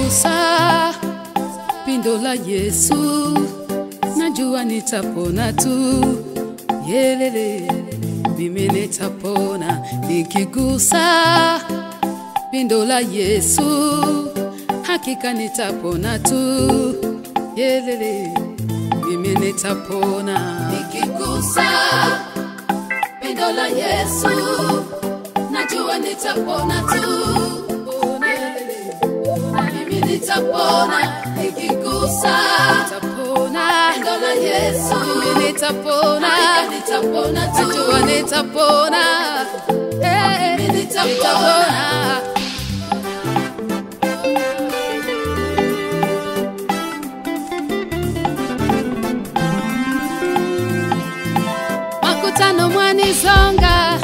nikigusa pindo la Yesu najua nitapona tu, yelele, mimi nitapona nikigusa pindo la Yesu, hakika nitapona tu, yelele, mimi nitapona nikigusa pindo la Yesu, najua nitapona tu, yelele, mimi nitapona nikigusa nitapona pindo la Yesu, mimi nitapona nitapona tu, najua nitapona eh, mimi nitapona. makutano mwanizonga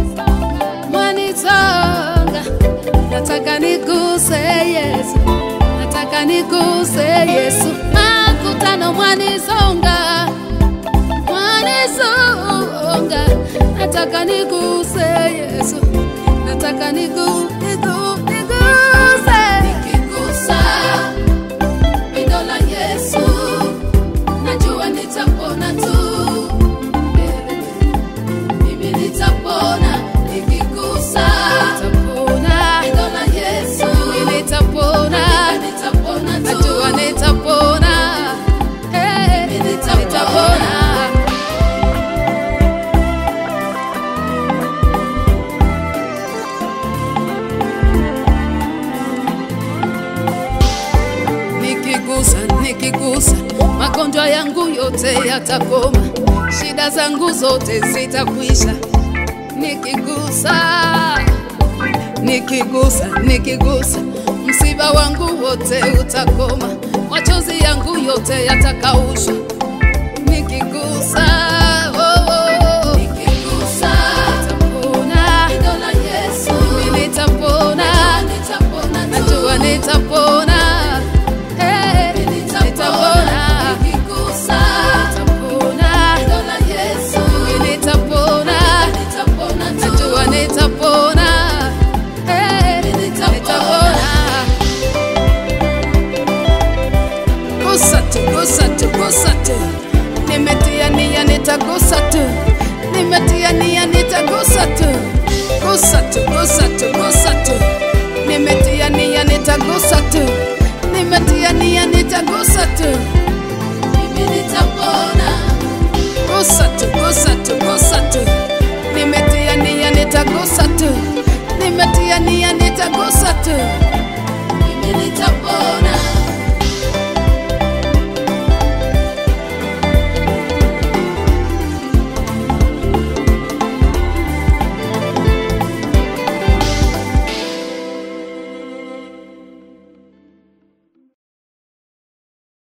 mwanizonga nataka niguse yesu nataka niguse yesu makutano mwanizonga mwanizonga nataka niguse yesu nataka nigu, nigu, niguse nikigusa pindo la yesu najua nitapona tu mimi nitapona nikigusa nitapona neno la Yesu mimi nitapona nitapona tu najua nitapona eh nitapona nikigusa nikigusa magonjwa yangu yote yatakoma shida zangu zote zitakwisha nikigusa nikigusa nikigusa msiba wangu wote utakoma machozi yangu yote yatakaushwa nikigusa oh, oh. nikigusa nitapona neno la Yesu mimi nitapona nitapona najua nitapona eh nitapona nikigusa nitapona neno la Yesu mimi nitapona nitapona najua nitapona eh nitapona gusa tu, gusa tu, gusa tu. Nimetia nia nitagusa tu, nimetia nia nitagusa tu, gusa tu, gusa tu, gusa tu. Nimetia nia nitagusa tu, nimetia nia nitagusa tu, mimi nitapona. Gusa tu, gusa tu, gusa tu. Nimetia nia nitagusa tu, nimetia nia nitagusa tu.